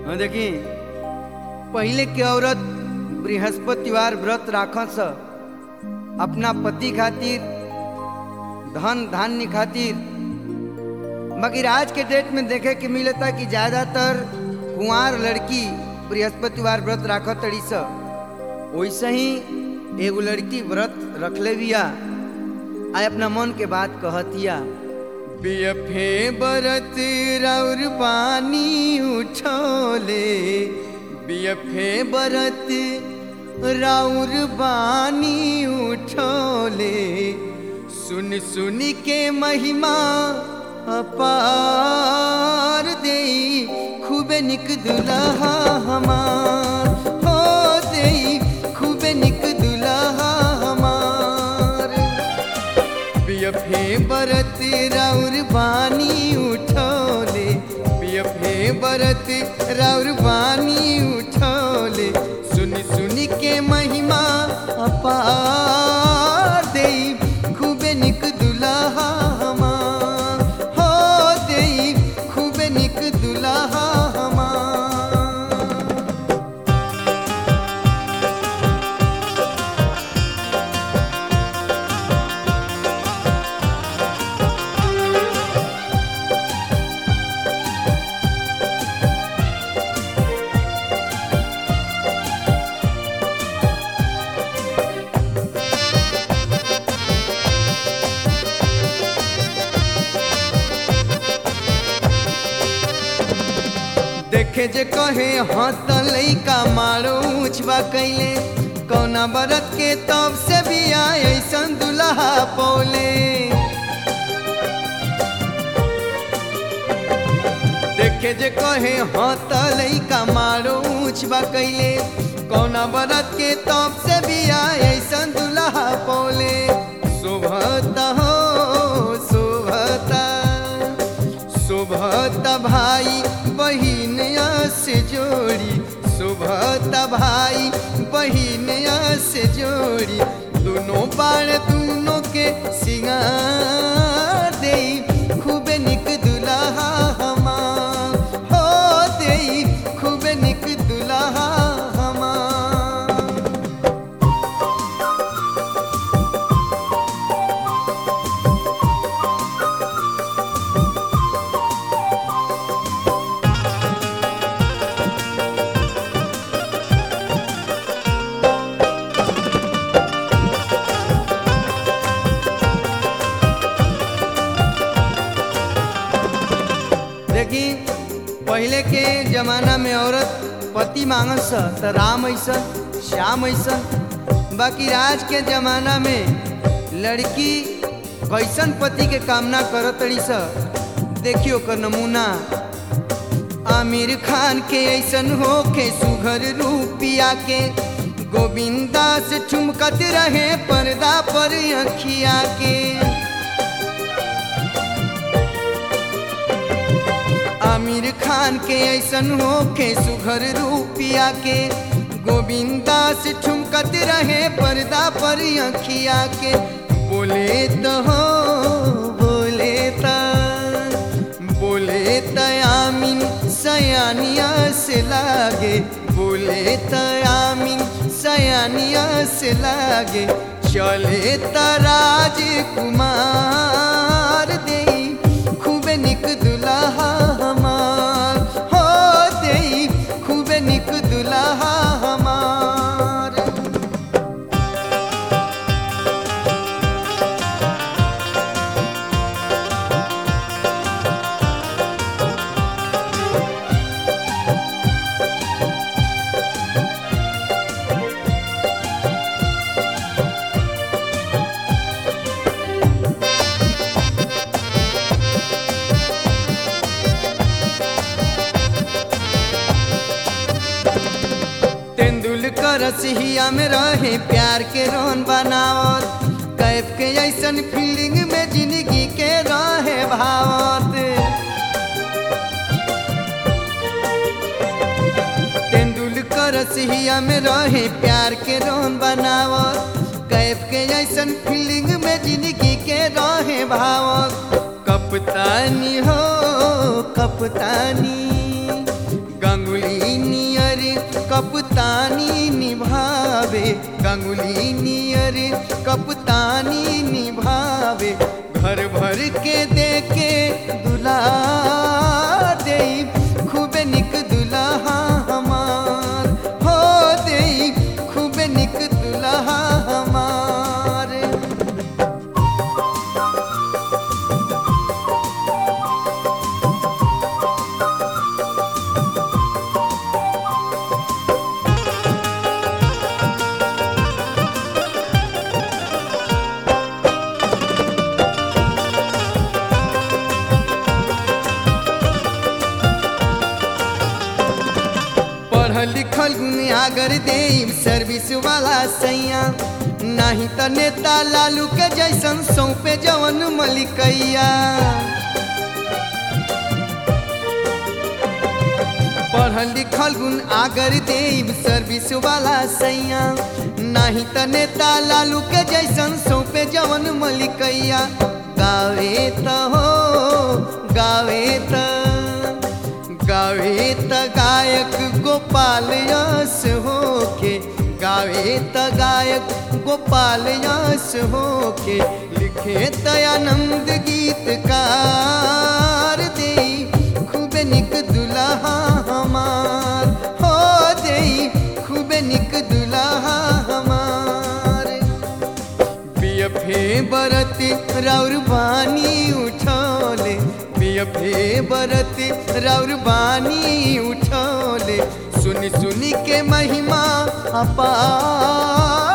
हाँ देखी पहले के औरत बृहस्पतिवार व्रत राखस अपना पति खातिर धन धान्य खातिर मगर आज के डेट में देखे के मिलता कि ज्यादातर कुंवार लड़की बृहस्पतिवार व्रत राखत तड़ी स वैसे ही एगो लड़की व्रत रखले बिया आ अपना मन के बात कहतिया बियफे बरत राउर पानी उठोले बियफे बरत राउर बानी उठोले सुन सुन के महिमा अपार दे खूबे निक दुल्हा हमार हो दे खूबे निक दुल्हा हमार बियफे बरत राउर बानी उठोले बियफे बरत राउर बानी उठोले सुन सुन के महिमा अपार दे खूबे निक दुल्हा हमार हो दे खूबे निक दुल्हा हमार देखे जे कहे हत लैका मारो उछवा कैले कौना बरत के तब से भी आए ऐसन दुल्हा पौले देखे जे कहे हत लैका मारो उछवा कैले कौना बरत के तब से भी आए ऐसन दुल्हा पौले शोभता हो शोभता शोभत भाई बहिन से जोड़ी शोभत भाई बहिन से जोड़ी दोनों बाण दोनों के सिंगार दे खूबे निक दुल्हा हमार हो दे खूबे निक दुल्हा हमार देखी पहले के जमाना में औरत पति मांगस त राम ऐसन श्याम ऐसन बाकी आज के जमाना में लड़की कैसन पति के कामना करत तड़ी स देखियो कर नमूना आमिर खान के ऐसन हो के सुघर रूपिया के गोविंदा से ठुमकत रहे पर्दा पर अखिया के आमिर खान के ऐसन हो के सुघर रूपिया के गोविंदा से ठुमकत रहे पर्दा पर अखिया के बोले तो हो बोले त बोले त आमिन सयानिया से लागे बोले त आमिन सयानिया से लागे चले त राजकुमार दे खूबे निक दुल्हा हमार हो दे खूबे निक दुल्हा हमार तेंदुलकर सिहिया में रहे प्यार के रोन बनावत कैफ के ऐसन फीलिंग में जिंदगी के रहे भावत तेंदुलकर सिहिया में रहे प्यार के रोन बनावत कैफ के ऐसन फीलिंग में जिंदगी के रहे भावत कपतानी हो कपतानी गंगुली भर भर के दे के दुला दे खूबे निक दुल्हा हमार हो दे खूबे निक दुल्हा हमार पढ़ल लिखल गुनियागर दे सर्विस वाला सैया नहीं त नेता लालू के जैसन सौंपे जवन मलिकैया पढ़ल लिखल गुण आगर देव सर्विस वाला सैया नहीं त नेता लालू के जैसन सौंपे जवन मलिकैया गावे त हो गावे त गावे त गायक गोपाल यस होके गावे त गायक गोपाल यस होके लिखे त आनंद गीतकार दे खूबे निक दुल्हा हमार हो दे खूबे निक दुल्हा हमार बियफे बरत राउर बानी उठौले बियफे बरत राउर बानी उठौले सुनी सुनी के महिमा अपार